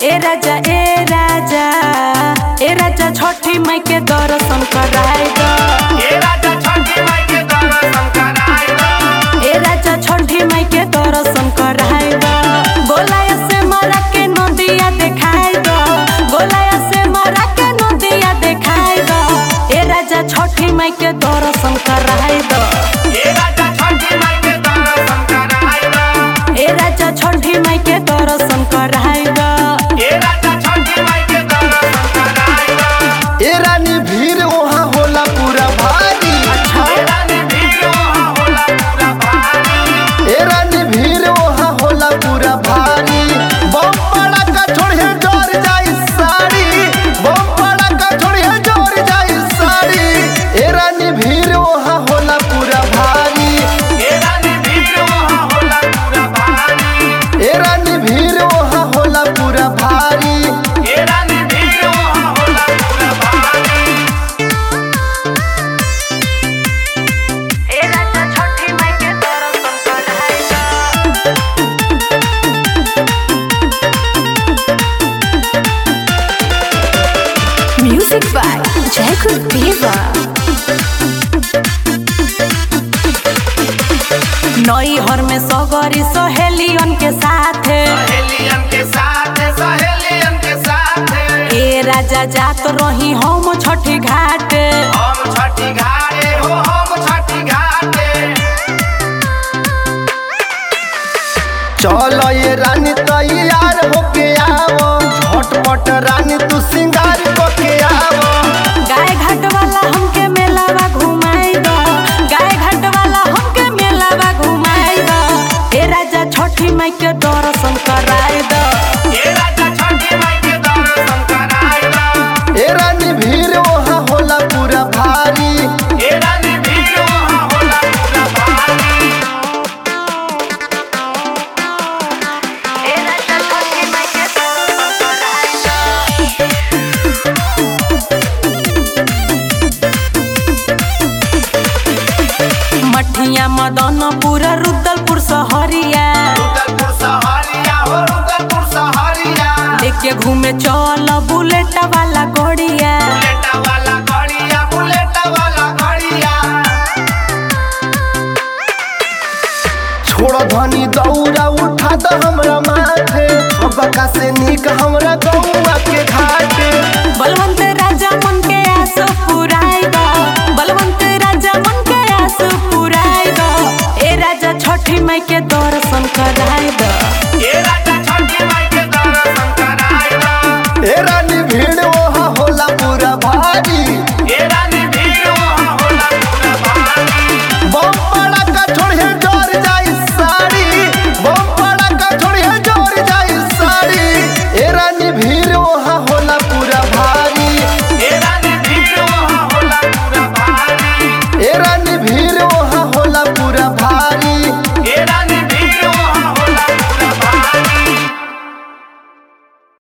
ए राजा ए राजा ए राजा छठी माई के दर्शन कराई द ए राजा छठी माई के दर्शन कराई द ए राजा छठी माई के दर्शन कराई द गोलाया से मरा के नदिया देखाई द गोलाया से मरा के नदिया देखाई द ए राजा छठी माई के दर्शन कराई द ए राजा छठी माई के दर्शन कराई द ए राजा छठी माई के दर्शन कराई द ए राजा छठी माई के दर्शन कराई द ए रानी भीड़ वहाँ होला पूरा भारी ए रानी भीड़ वहाँ होला पूरा भारी ए रानी भीड़ वहाँ होला पूरा भारी बम पड़ाका छोड़िए जोर जाई साड़ी बम पड़ाका छोड़िए जोर जाई साड़ी ए रानी भीड़ वहाँ होला पूरा भारी ए रानी भीड़ वहाँ होला पूरा भारी ए रानी भीड़ वहाँ होला पूरा भारी ए रानी भीड़ वहाँ होला पूरा भारी ए राजा छठी माई के दर्शन कराई द Music by Jacob Diva. नई हर में सगरी सहेलियन के साथे सहेलियन के साथ सहेलियन के साथ ए राजा जात रही हम छठी घाटे हम छठी घाटे हो हम छठी घाटे चल ये रानी तैयार होके आवो झटपट रानी तू सिंगार करके आवो गाय घाट वाला हमके मेलावा घुमाई द गाय घाट वाला हमके मेलावा घुमाई द ए राजा छठी माई के दर्शन कराई द ए राजा छठी माई के दर्शन कराई द ए रानी भीड़ वहाँ होला पूरा भारी ए रानी भीड़ वहाँ होला पूरा भारी ए राजा छठी माई के दर्शन कराई द मठिया मदनपुर रुद्रपुर सहरिया रुद्रपुर सहरिया हो रुद्रपुर सहरिया लेके घूमे चल बुलेट वाला गोड़िया बुलेट वाला गड़िया बुलेट वाला गड़िया छोड़ धनी दौड़ा उठा द हमरा माथे बका से नीक हमरा गौआ के घाटे बलवंत राजा मन के आस पुराई द बलवंत राजा मन के आस पुराई द ए राजा छठी माई के दर्शन कराई द ए राजा